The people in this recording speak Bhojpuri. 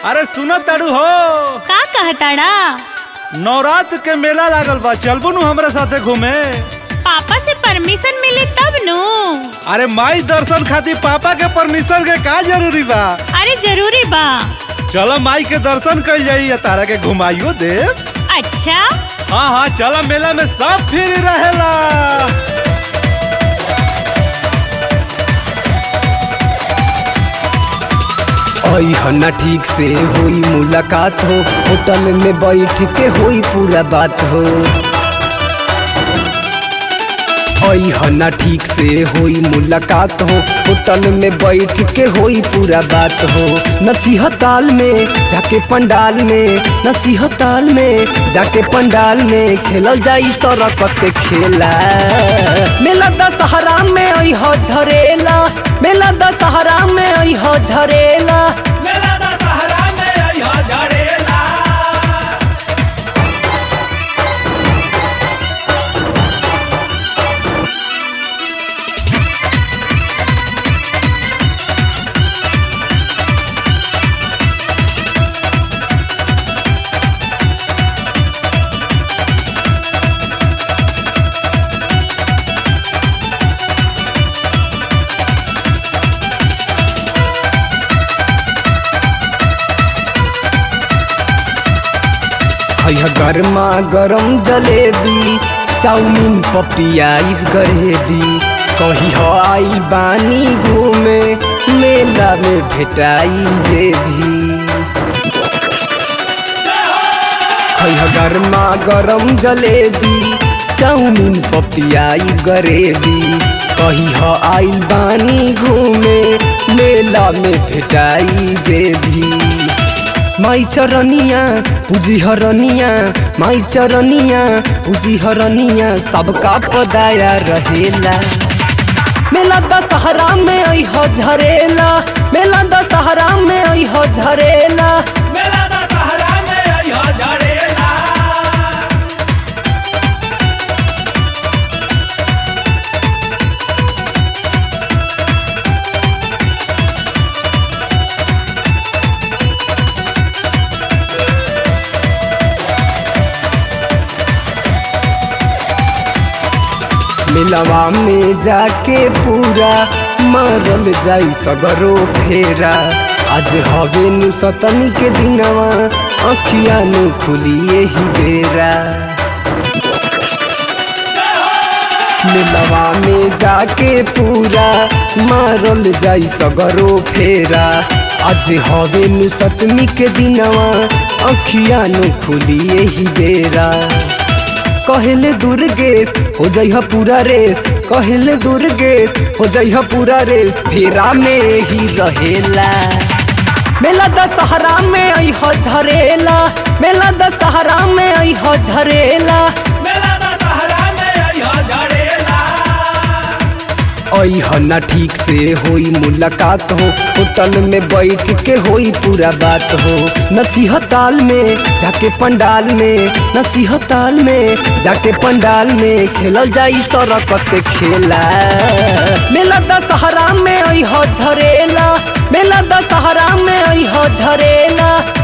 अरे सुनो तड़ू हो का कहताड़ा नवरात्र के मेला लागल बा चलबू नु हमरा साथे घूमे पापा से परमिशन मिले तब नु अरे माई दर्शन खातिर पापा के परमिशन के का जरूरी बा अरे जरूरी बा चलो माई के दर्शन कल जाई या तारा के घुमाइयो दे अच्छा हाँ हाँ चलो मेला में सब फ्री रहेला ना ठीक से हुई मुलाकात हो होटल में बैठ के हुई पूरा बात हो ना ठीक से हुई मुलाकात हो होटल में बैठ के हुई पूरा बात हो नचिह ताल में जाके पंडाल में नचिह ताल में जाके पंडाल में खेलल जाई सरकत के खेला मेला दशहरा में अह झरेला मेला दशहरा में अह झरेला मेला दशहरा में अइहा झरेला है गरमा गरम जलेबी चाउमीन पपियाई गरेबी कही हो आई बानी घूमे मेला में भेटाई जेबी है गरमा गरम जलेबी चाउमीन पपियाई गरेबी कही हो आई बानी घूमे मेला में भेटाई जेबी माई चरनिया पूजी हरनिया माई चरनिया पूजी हरनिया सबका पदाया रहेला मेला दशहरा में अह झरेला मेला दशहरा में अह झरेला मेला दशहरा में अइहा झरेला मिलवा में जाके पूरा मरल जाई सगरो फेरा आज हवे नु सतनी के दिनवा अखिया नु खुलिए ही बेरा मिलवा में जाके पूरा मारल जाई सगरो फेरा आज हवे नु सतमी के दिनवा अखिया नु खुलिए ही बेरा कहले दुर्गेश हो जइह पूरा रेस कहले दुर्गेश हो जइह पूरा रेस फेरा में ही रहेला मेला दशहरा में अह झरेला मेला दशहरा में अह झरेला मेला दशहरा में अइहा झरेला अह ना ठीक से होई मुलाकात हो होटल में बैठ के होई पूरा बात हो नचिह ताल में जाके पंडाल में नचिह ताल में जाके पंडाल में खेलल जाई सरकत के खेला मेला दशहरा में अह झरेला मेला दशहरा में अह झरेला